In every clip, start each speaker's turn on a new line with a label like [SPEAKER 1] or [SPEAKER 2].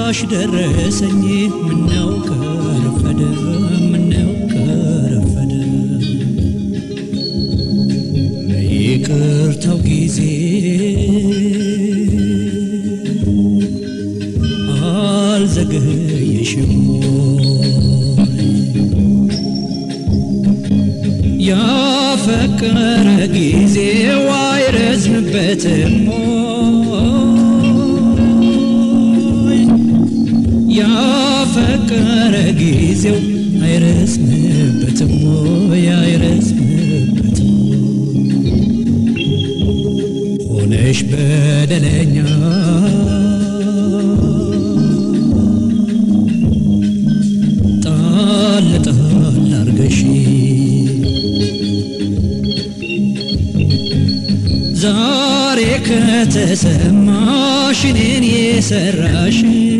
[SPEAKER 1] ሰማሽ ደረሰኝ ምነው ከረፈደ ምነው ከረፈደ ለይቅርታው ጊዜ አልዘገየሽም ያፈቀረ ጊዜው አይረዝምበትም ያፈቀረ ጊዜው አይረዝምበትም አይረዝምበትም ሆነሽ በደለኛ ጣል ጣል አርገሽ ዛሬ ከተሰማሽ እኔን የሰራሽ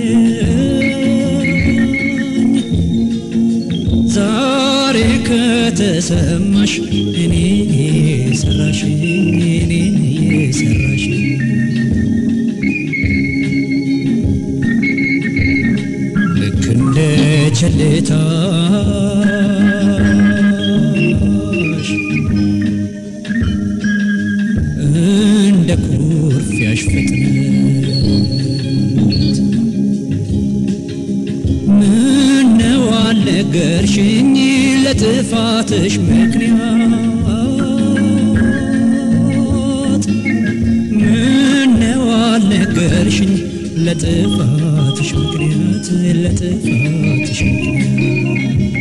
[SPEAKER 1] ዛሬ ከተሰማሽ እኔን የሰራሽ እኔን የሰራሽ ልክ እንደ ቸልታሽ እንደ ኩርፊያሽ ፍጥነት ምነው አልነገርሽኝ ለጥፋትሽ ምክንያት ምነው አልነገርሽኝ ለጥፋትሽ ምክንያት ለጥፋትሽ ምክንያት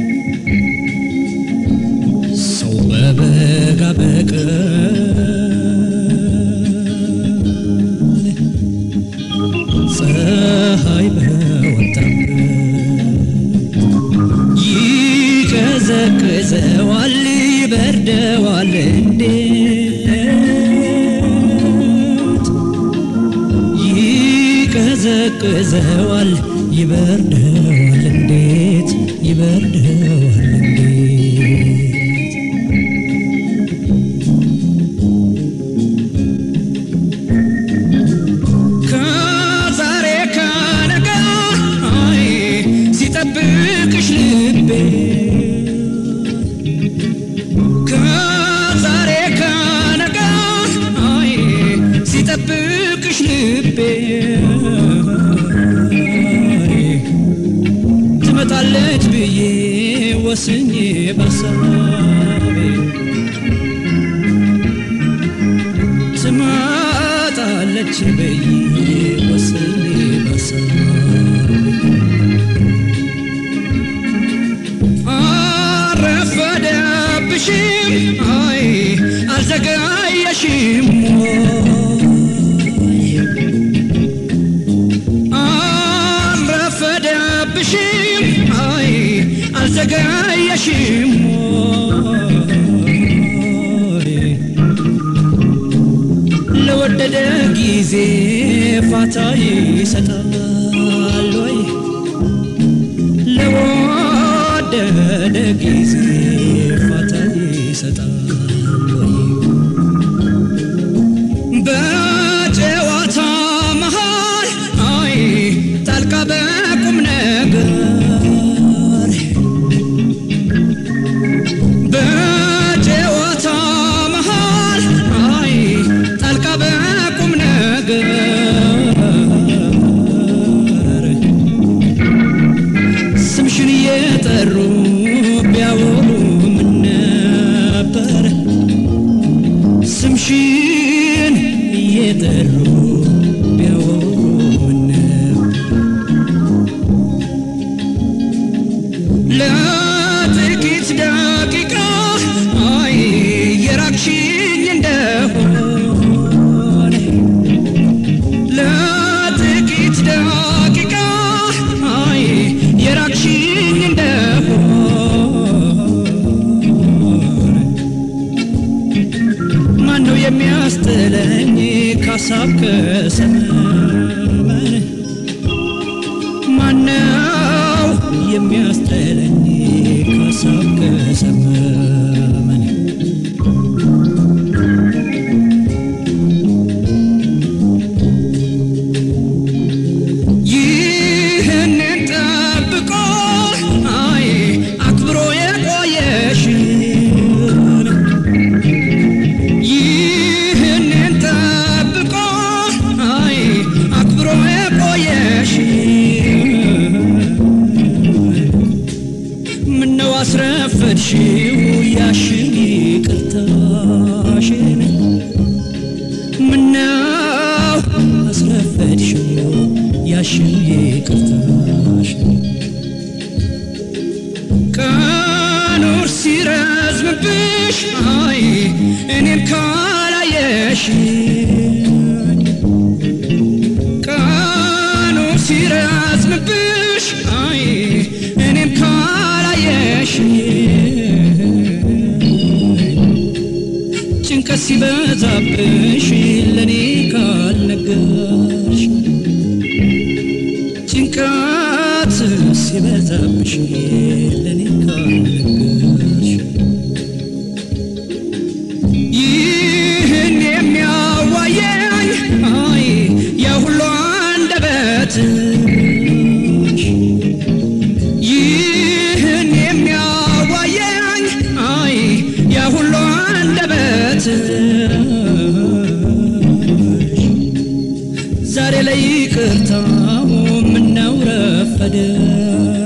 [SPEAKER 1] ሰው በበጋ በቀን ፀሐይ በወጣበት ይቀዘቅዘዋል ይበርደዋል እንዴት ይቀዘቅዘዋል ይበርደዋል እንዴት ይበርደዋል እንዴት ከዛሬ ከነገ አይ ሲጠብቅሽ ልቤ ከዛሬ ከነገ አይ ሲጠብቅሽ ልቤ አይ ትመጣለች ብዬ ወስኜ ባሳቤ ትመጣለች ብዬ ወስኜ ባሳቤ አረፈደብሽም አይ አልዘገየሽም ወይ አረፈደብሽም አይ አልዘገየሽም ወይ ለወደደ ጊዜ ፋታ ይሰጣል ወይ ለወደደ ጊዜ ፋታ ይሰጣል ወይ በጨዋታ መሃል አይ ጣልቃ በቁም ነገር በጨዋታ መሃል አይ ጣልቃ በቁም ነገር ስምሽን እየጠሩ ቢያወሩ ምን ነበር ስምሽን እየጠሩ ቢያወሩ ምን ነበር ለጥቂት ደቂቃ አይ የራቅሽኝ እንደሆነ ለጥቂት ደቂቃ አይ የራቅሽኝ እንደሆነ ማነው የሚያስጥለኝ ካሳብ ከሰመመን ማነው የሚያስጥለኝ ካሳብ ከሰመመን ይህ ይቅርታሽን ይቅርታሽን ቀኑ ሲረዝምብሽ አይ እኔም ካላየሽ ቀኑ ሲረዝምብሽ አይ እኔም ካላየሽ ጭንቀት ሲበዛብሽ ለኔ ካልነገርሽ ጭንቀት ሲበዛብሽ ለኔ ካልነገርሽ ይህን የሚያዋየኝ አይ የሁሉ አንደበትሽ ይህን የሚያዋየኝ አይ የሁሉ አንደበትሽ ዛሬ ላይ ይቅርታው ምነው ረፈደ